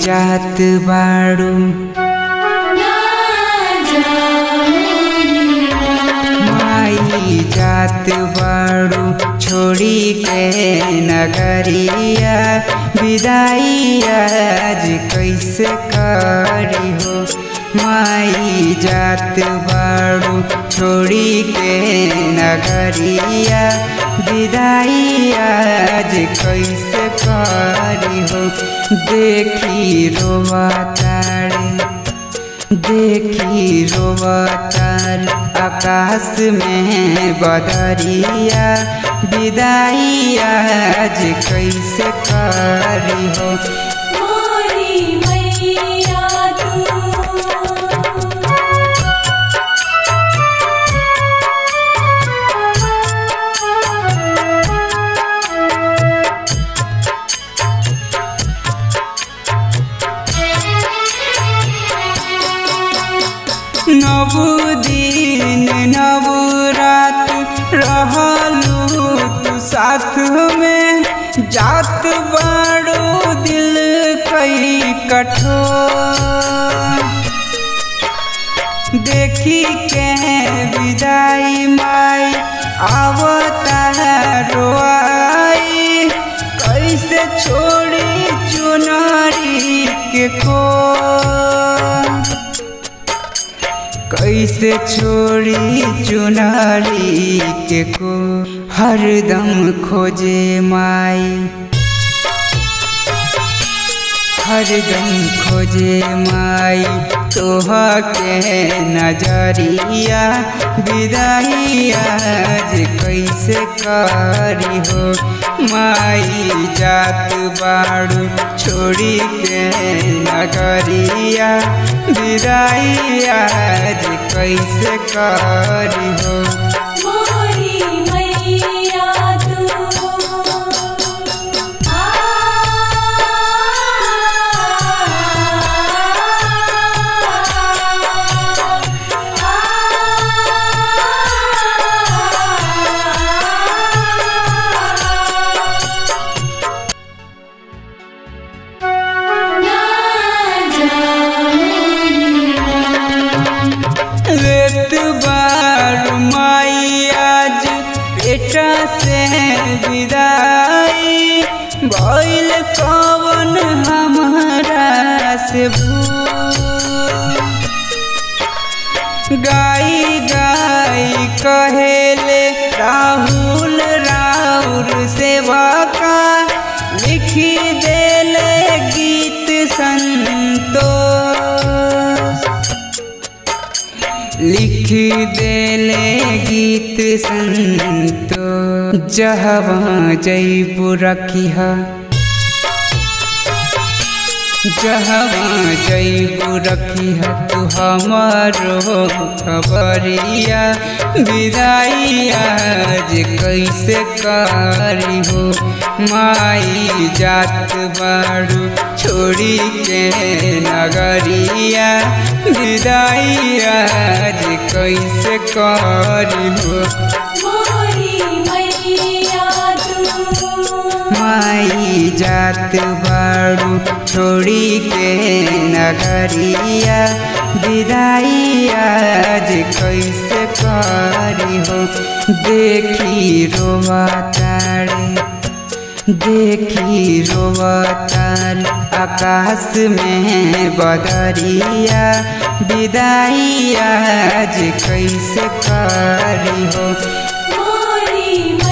जात बाड़ू माई जात बाड़ू छोड़ी के नगरिया विदाई आज कैसे करी हो माई जात बाड़ू छोड़ी के नगरिया विदाई आज कैसे करी हो देखी रोवा तारे देखी रोवतार आकाश में बदरिया विदाई आज कैसे करी हो मोरी मैया तू नव दिन नव रात रहलू तू साथ में जात बाड़ू दिल कई कठोर देखी के विदाई माई आवता रोआई कैसे छोड़ी चुनरी के को कैसे छोड़ी चुनरी के को हरदम खोजे माई हरदम खोजे माई तोह के नजरिया विदाई आज कैसे करी हो माई जात बाड़ू छोड़ी के नगरिया विदाई आज कैसे करी हो मोरी मैया तू आ लेत बार माई आज बेटा से विदाई भइल कवन हमारा से भूल गाई गाई कहेले राहुल राउर सेवा का लिखी देले गीत संतोष लिख देले गीत संतो जहवा जैबू रखिहा जहवा जैबू रखिहा तू हमारो खबरिया विदाई आज कैसे करी हो माई जात बाड़ू छोड़ी के नगरिया विदाई आज कैसे करी हो मोरी मैया तू माई जात बाड़ू छोड़ी के नगरिया विदाई आज कैसे करी हो देखी रोवा तारे देखी रोवतार आकाश में बदरिया विदाई आज कैसे करी हो मोरी